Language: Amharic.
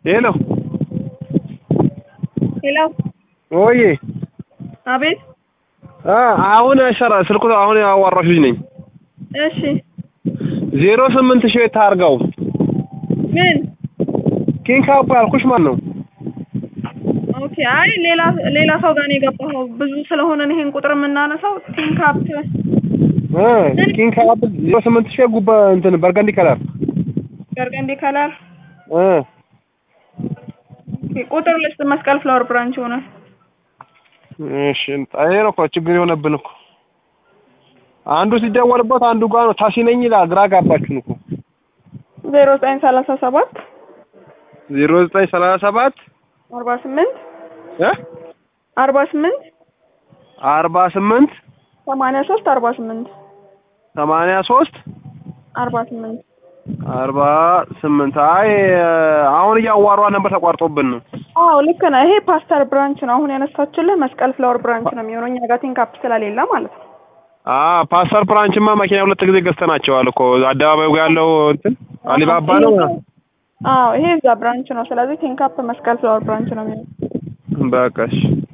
ሄሎ ሄሎ ኦዬ አቤት አ አሁን አይሰራ ስልኩ አሁን ያዋራሽ ልጅ ነኝ። እሺ ዜሮ ስምንት ሺህ ታርጋው ምን ኪንግ ካፕ ያልኩሽ ማን ነው? ኦኬ አይ ሌላ ሌላ ሰው ጋር ነው የገባኸው ብዙ ስለሆነ ነው ይሄን ቁጥር የምናነሳው ቲንክ አፕ እ ኪንግ ካፕ ዜሮ ስምንት ሺህ ጉባ እንትን በርገንዲ ከለር በርገንዲ ከለር እ ኦኬ ቁጥር ልስጥ መስቀል ፍላወር ብራንች ሆነ እሺ ይሄ ነው እኮ ችግር የሆነብን እኮ አንዱ ሲደወልበት አንዱ ጋር ነው ታሲ ነኝ ይላል። ግራ ጋባችሁን እኮ ዜሮ ዘጠኝ ሰላሳ ሰባት ዜሮ ዘጠኝ ሰላሳ ሰባት አርባ ስምንት እ አርባ ስምንት አርባ ስምንት ሰማንያ ሶስት አርባ ስምንት ሰማንያ ሶስት አርባ ስምንት አርባ ስምንት አይ አሁን እያዋሯ ነበር ተቋርጦብን ነው። አዎ ልክ ነህ። ይሄ ፓስተር ብራንች ነው። አሁን ያነሳችልህ መስቀል ፍላወር ብራንች ነው የሚሆነው እኛ ጋር ቲንክ አፕ ስለሌለ ማለት ነው። አ ፓስተር ብራንችማ መኪና ሁለት ጊዜ ገዝተናቸዋል እኮ አደባባዩ ጋር ያለው እንትን አሊባባ ነው። አዎ ይሄ እዛ ብራንች ነው። ስለዚህ ቲንክ አፕ መስቀል ፍላወር ብራንች ነው የሚሆነው። በቃ እሺ